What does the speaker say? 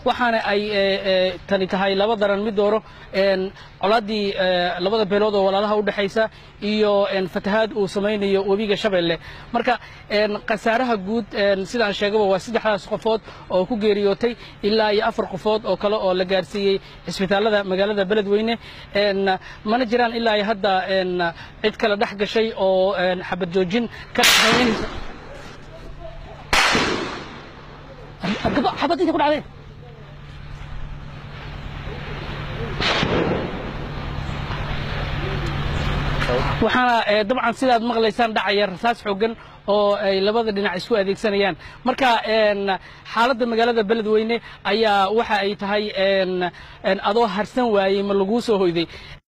waxaana ay tani tahay laba daran mid dooro colaaddii labada beelood oo walaalaha u dhexaysa iyo fatahaad uu samaynayo webiga shabeelle marka khasaaraha guud sidaan sheegaba waa saddexdaas qofood oo ku geeriyootay ilaa iyo afar qofood oo kale oo la gaarsiiyey cisbitaallada magaalada beledweyne mana jiraan ilaa iyo hadda cid kale dhex gashay oo xabad joojin ka dhexaynaysa xabad inta ku dhacdeen waxaana dabcan sidaad maqlaysaan dhacaya rasaas xooggan oo ay labada dhinac isku adeegsanayaan marka xaaladda magaalada beledweyne ayaa waxa ay tahay adoo harsan waayey ma laguu soo hoyday